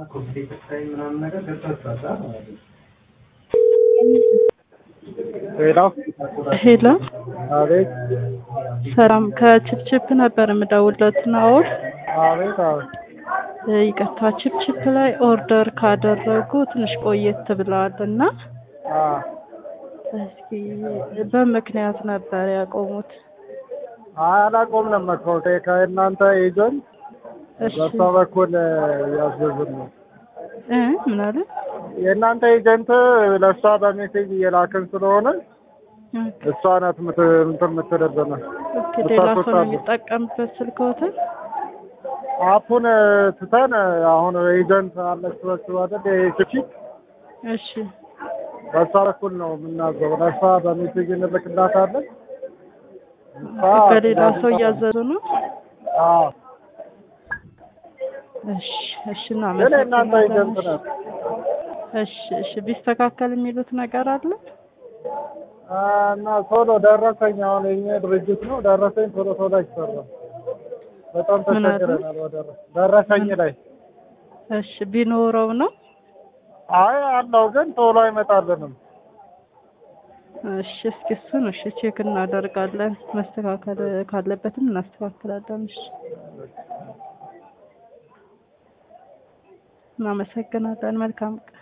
ሄሎ ሄሎ አቤት ሰላም ከችፕችፕ ነበር የምደውልለት ናኦል አቤት አቤት ይቅርታ ችፕችፕ ላይ ኦርደር ካደረጉ ትንሽ ቆየት ብለዋል እና አ እስኪ በምክንያት ነበር ያቆሙት አላቆምንም እኮ ከእናንተ ኤጀንት እሺ በሷ በኩል ያዘዝን ነው እ ምን አለ የእናንተ ኤጀንት ለእሷ በሜሴጅ እየላክን ስለሆነ እሷ ናት ምት- እንትን የምትልብን ኦኬ ሌላ ሰው ነው የሚጠቀምበት ስልክዎትን አፑን ትተን አሁን ኤጀንት አለች በሱ አይደል የችቺ እሺ በሷ በኩል ነው የምናዘው ለእሷ በሜሴጅ እንልክላታለን እሷ በሌላ ሰው እያዘዙ ነው አዎ እሺ እሺ ግን የእናንተ ኤጀንት እናመሰግናለን ናት እሺ እሺ ቢስተካከል የሚሉት ነገር አለ እና ቶሎ ደረሰኝ አሁን የኛ ድርጅት ነው ደረሰኝ ቶሎ ቶሎ አይሰራም በጣም ምን አለ? ተቸግረናል በደረ ደረሰኝ ላይ እሺ ቢኖረው ነው አይ አለው ግን ቶሎ አይመጣልንም እሺ እስኪ እሱን እሺ ቼክ እናደርጋለን መስተካከል ካለበትም እናስተካክላለን እሺ እናመሰግናለን መልካም ቀን